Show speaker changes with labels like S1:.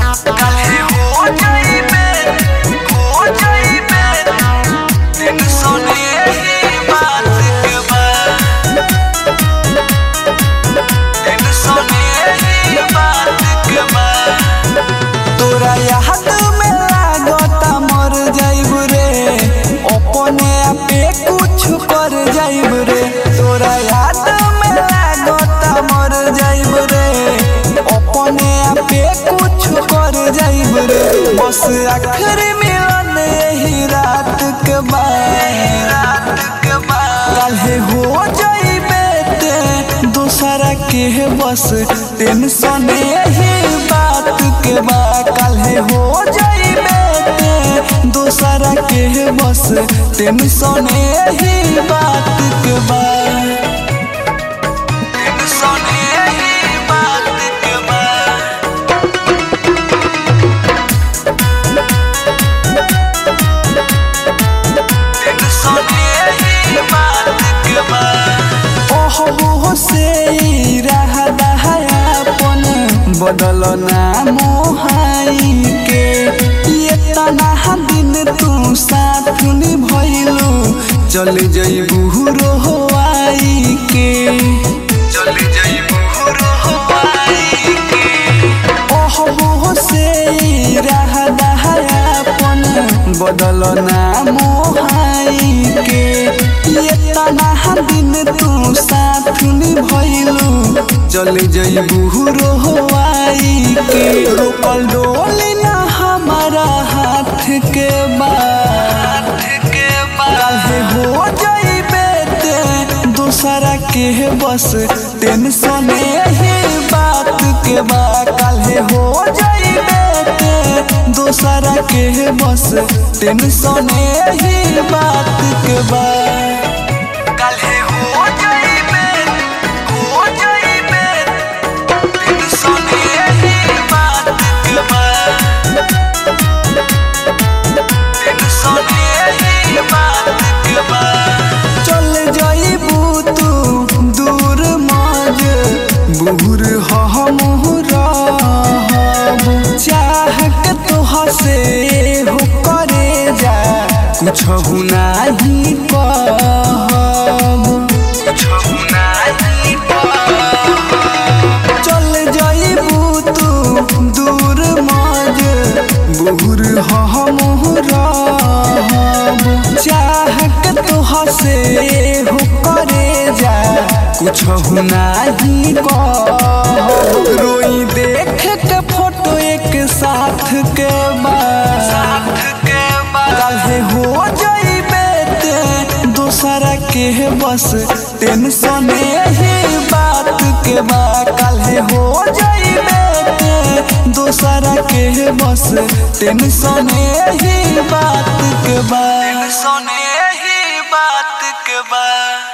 S1: काहे हो जाइबे हो जाइबे टेंशन यही बात के बा टेंशन यही बात के बा तोरा याद में लागता मर जाइब रे अपने आपे कुछ कर जाइब रे तोरा याद में लागता मर जाइब रे अपने आपे कुछ कर जाइब रे बस आखिरी मिलन यही रात के बाद रात के बाद काल्हे हो जाइबे ते दूसरा के बस टेंशन यही बात के बा काल्हे हो जाइबे ते दूसरा के बस टेंशन यही बात के बा टेंशन यही बात के बा टेंशन यही बात के बा ओहो से रह दहायापन बदल ना मोहाई के ये तना दिन तू साथ भइलू चल जइबू रोहवाई के चल जइबू रोहवाई के ओहो से रह दहायापन बदल ना मोहाई के ये तना दिन तू साथ भइलू चल जइबू रोहवाई के रोकल डोली ना हमारा हाथ के बात के काहे हो जाइबे ते दूसरा के बस टेंशन यही बात के बा काहे हो जाइबे ते दूसरा के बस टेंशन यही बात के बा काहे हो जाइबे हो जाइबे टेंशन यही बात के बा टेंशन यही बात के बा चल जाइबू तू दूर मज बुहुर हमहु रहब चाह के तो हसे हो करे जा कुछ नाही कहब कुछ नाही चल जाइबू तू दूर मज बुहुर हमहु रहब चाह के तो हसे हो करे जा कुछ नाही कहब रोई देख के फोटो एक साथ के बाद साथ के बाद काहे हो जाइबे ते दूसरा के बस टेंशन यही बात के बा काहे हो जाइबे ते दूसरा के बस टेंशन यही बात के बा टेंशन यही बात के बा